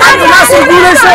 cabdinaasir guulayso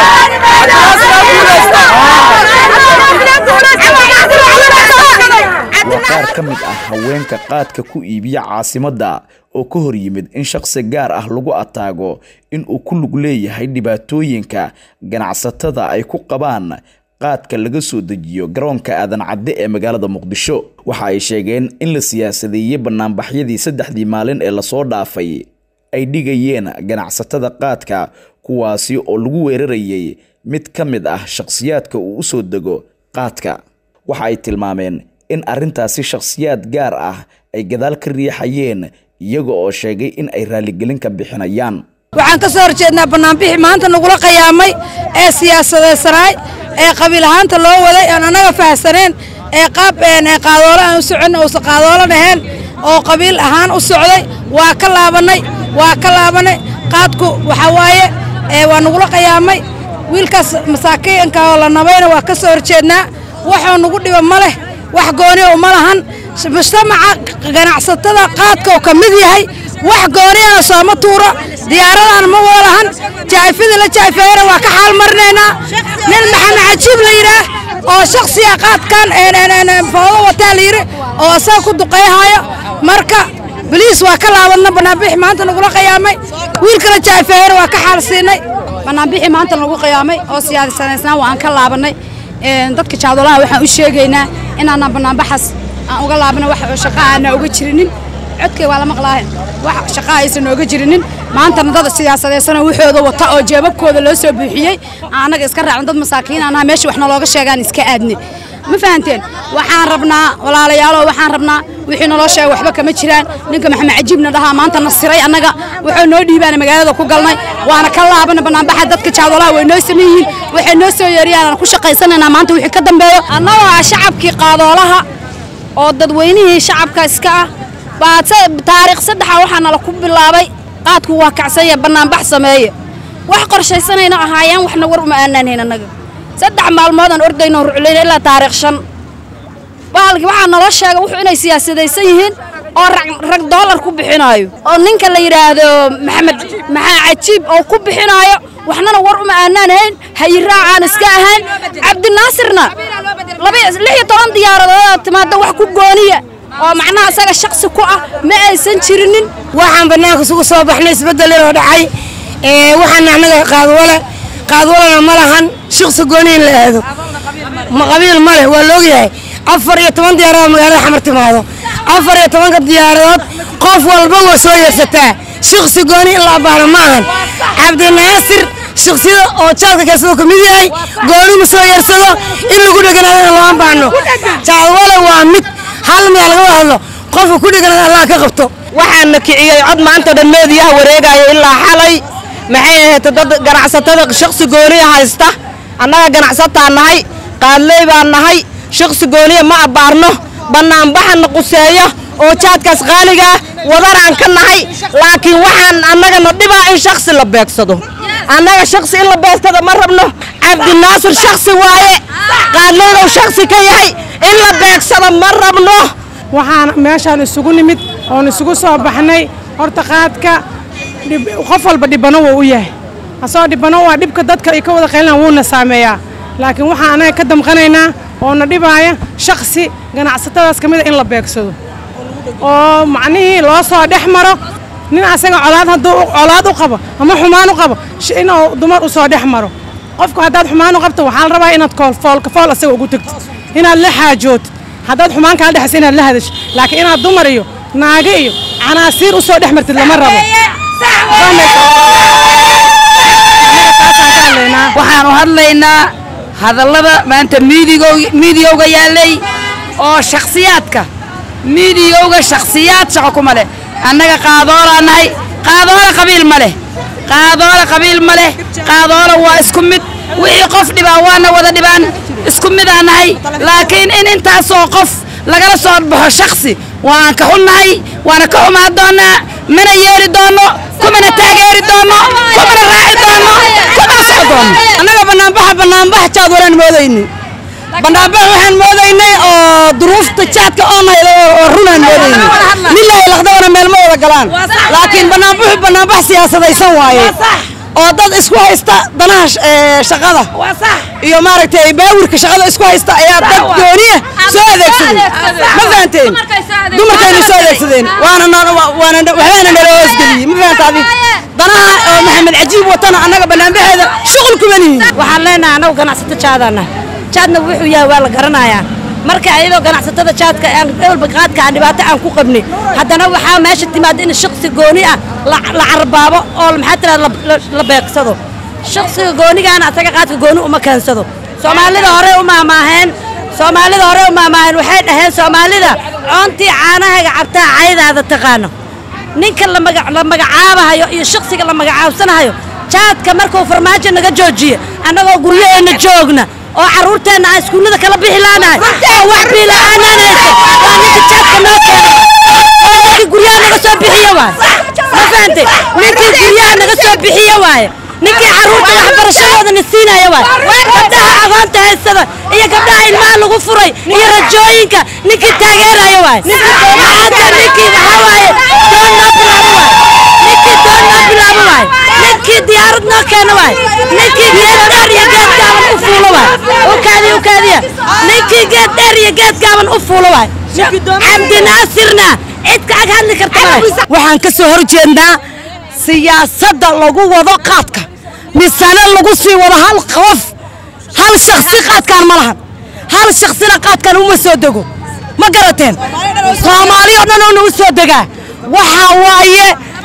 waa qaar ka mid ah haweenka qaadka ku iibiya caasimadda oo ka hor yimid in shaqsi gaar ah lagu ataago in uu ku lug leeyahay dhibaatooyinka ganacsatada ay ku qabaan qaadka laga soo dejiyo garoonka aadan cadde ee magaalada muqdisho waxa ay sheegeen in la siyaasadeeyey banaanbaxyadii saddexdii maalin ee lasoo dhaafay ay dhigayeen ganacsatada qaadka kuwaasi oo lagu weerarayay mid ka mid ah shakhsiyaadka uu u soo dego qaadka waxa ay tilmaameen in arrintaasi shakhsiyaad gaar ah ay gadaal ka riixayeen iyaga oo sheegay in ay raaligelin ka bixinayaan waxaan ka soo horjeednaa bannaanbixi maanta nagula qayaamay ee siyaasadeysanaay ee qabiil ahaanta loo waday aan annaga fahsaneen ee qaab qaadoolo aan u socon uusan qaadoolo dhaheen oo qabiil ahaan u socday waa ka laabannay waa ka laabannay qaadku waxaa waaye waa nagula qayaamay wiilkaas masaakiinka oo la nabayna waa ka soo horjeednaa waxoo nagu dhiba ma leh wax gooni oo ma lahan mujtamaca ganacsatada qaadka oo ka mid yahay wax gooni ah sooma tuuro diyaaradan ma walahan jaayfida la jaayfeeyana waa ka xaal marinaynaa nin maxamed cajiib la yidhaah oo shaksiya qaadkan foodo wataa la yidhi oo asaga ku duqayhayo marka baliis waa ka laabadna banaanbixi maanta nagula qayaamay wiilkala jaayfeeyana waa ka xaal siinay banaanbixi maanta nagu qiyaamay oo siyaasanaysnaa waan ka laabannay dadka jaadolaha waxaan u sheegaynaa inaanaan banaanbaxaas aan uga laabana wax shaqa aana uga jirinin codkay waa la maqlaahe wax shaqa aysan nooga jirinin maantana dad siyaasadaysanoo waxooda wata oo jeebabkooda loo soo buuxiyey annaga iska raacno dad masaakiin anaha meesha wax nalooga sheegaan iska aadne ma fahanteen waxaan rabnaa walaalayaalo waxaan rabnaa wixii naloo sheegay waxba kama jiraan ninka maxamed cajiibna dhahaa maanta nasiray annaga wuxuu noo dhiibaana magaalada ku galnay waana ka laabana banaanbaxa dadka jaadolaha way noo saman yihiin waxay noo soo yeeriyaan aan ku shaqaysanaynaa maanta wixii ka dambeeyo annagoo ah shacabkii qaadoolaha oo dadweynihii shacabka iska ah baa taariikh saddexa waxaa nala ku bilaabay qaadku waa kacsanya banaanbax sameeye wax qorshaysanayna ahaayeen waxna war uma aanaanhayn annaga saddex maalmoodaan ordayno ruclayna ilaa taariikh shan baalki waxaa naloo sheegay wuxuu inay siyaasadaysan yihiin oo rag doolar ku bixinaayo oo ninka la yidhaahdo maxamed maxaa cajiib oo ku bixinaayo waxnana war uma aanaanhayn hayiraacaan iska ahayn cabdinaasirna lix iyo toban diyaaradood timaada wax ku gooniya oo macnaha asaga shaksi ku ah ma aysan jirinin waxaan bannaanka isugu soo baxnay isbeddel inoo dhacay waxaana annaga qaadwale qaadwalena ma lahan shaqsi gooni in la aado ma qabiil ma leh waa laogyahay afar iyo toban diyaaradood magaalada xamar timaado afar iyo tobanka diyaaradood qof walba waa soo yeersataa shaqsi gooni in la abbaano ma ahan cabdinaasir shaksiyada oo jaalka keensado ka mid yahay gooni ma soo yeersado in lagu dheganaadana lama baano jaadwale waa mid hal meel laga wada hadlo qofka ku dheganaada allah ka qabto waxaana kiciyey cod maanta dhan meediyaha wareegaya ilaa xalay maxay ahayd dad ganacsatada shaksi gooniya haysta annaga ganacsataa nahay qaadley baan nahay shaksi gooniya ma abbaarno bannaanbaxana quseeyo oo jaadkaas qaaligaa wadanaan ka nahay laakiin waxaan annagana dhibaa in shaksi la beegsado annaga shaksi in la beegsado ma rabno cabdinaasir shaksi waaye qaadleydow shaksi ka yahay in la beegsado ma rabno waxaan meeshaan isugu nimid oon isugu soo baxnay horta qaadka qof walba dhibano wuu u yahay asagoo dhibano waa dhibka dadka ay ka wada qaylinaan wuuna saameeyaa laakiin waxaan anaga ka damqanaynaa oo na dhibaaya shaksi ganacsatadaas ka mida in la beegsado oo macnihii loo soo dhex maro nin asaga colaad hadduu colaad u qabo ama xumaan u qabo inuu dumar u soo dhex maro qofku haddaad xumaan u qabto waxaa la rabaa inaad foolka fool asaga ugu tagtid inaad la xaajootid haddaad xumaan kala dhexaysa inaad la hadasho laakiin inaad dumar iyo naago iyo canaasiir u soo dhex martid lama rabo waxaan u hadlaynaa hadallada maanta miidiyowga yaallay oo shakhsiyaadka miidiyowga shakhsiyaad shaqo kuma leh annaga qaadoolaan nahay qaadoola qabiil ma leh qaadoola qabiil ma leh qaadoola waa isku mid wixii qof dhibaa waana wada dhibaan isku midaan nahay laakiin in intaasoo qof lagala soo baxo shaksi waan ka xunnahay waana ka xumaan doonnaa mana yeeli doonno kumana taageeri doonno kumana raaci doonno kumana soco doonno annaga bannaanbaxa bannaanbax jaad walaan moodayni bannaanbax waxaan moodaynay oo duruufta jaadka oonayda oo runaan moodayni lilaahi laqdabana meel ma wada galaan laakiin bannaanbaxu bannaanbax siyaasadaysan waaye oo dad isku haysta danaha sh- ee, shaqada iyo maaragtay baawirka shaqada isku haysta ayaa dad gooniya soo adeegsaday ma fahanteen dumarkayna soo adeegsadeen waana na- wa- waana na- waxbaana nala hoosgeliyey ma fahanta adi danaha oo maxamed cajiib watana annaga banaanbaxeeda shuqul kuma lihin waxaan leenahay annagu ganacsato jaadana jaadna wuxuu yahay waa la garanayaa marka ayadoo ganacsatada jaadka aan walba qaadka aan dhibaato aan ku qabnay haddana waxaa meesha timaada in shaqsi gooni ah la la carbaabo oo maxaa tirahda la- la- la beeqsado shaqsiga goonigaana asaga qaadka gooni uma keensado soomaalida hore u maamaaheen soomaalida hore u maamaaheen waxay dhaheen soomaalida coontii caanahaga cabtaa caydaada taqaano ninka la maga- la magacaabahayo iyo shakhsiga la magacaabsanahayo jaadka markuu farmaajo naga joojiye annagoo guryaheenna joogna oo carruurteenna aan iskuullada kala bixi laanahay oo wax biila'aanaan hayso waa ninka jaadka noo keenay oo ninkii guryaha naga soo bixiye waaye ma fahantay ninkii guryaha naga soo bixiye waaye ninkii carruurta waxbarashadooda na siinaya waaye gabdhaha aqoonta haysada iyo gabdhaha ilmaha lagu furay iyo rajooyinka ninkii taageeraya waaye maanta ninkii waxaa waaye doon noo bilaabo waaye ninkii doon noo bilaabo waaye ninkii diyaarad noo keeno waaye ninkii geed dheer iyo geed gaaban u fuulo waaye u kaadiya u kaadiya ninkii geed dheer iyo geed gaaban u fuulo waaye cabdinaasirna cid ka ag hadli karta male waxaan ka soo hor jeednaa siyaasadda lagu wado qaadka misane lagu sii wado hal qof hal shakhsi qaadkaan ma lahan hal shakhsina qaadkaan uma soo dego ma garateen soomaali oo dhan oona u soo degaa waxaa waaye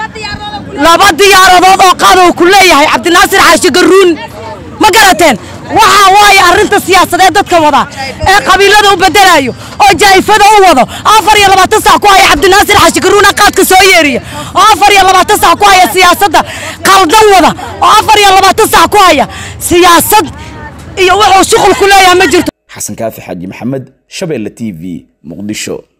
laba diyaaradood oo qaad uu ku leeyahay cabdinaasir xaashi garuun ma garateen waxaa waaye arrinta siyaasadeed dadka wada ee qabiilada u bedelayo oo jaa'ifada u wado afar iyo labaatan sac ku haya cabdinaasir xaashi garuuna qaadka soo yeeriya oo afar iyo labaatan sac ku haya siyaasadda qaldan wada oo afar iyo labaatan sac ku haya siyaasad iyo wuxuu shuqul ku leeyahay ma jirto xasan kaafi xaaji maxamed shabeelle t v muqdisho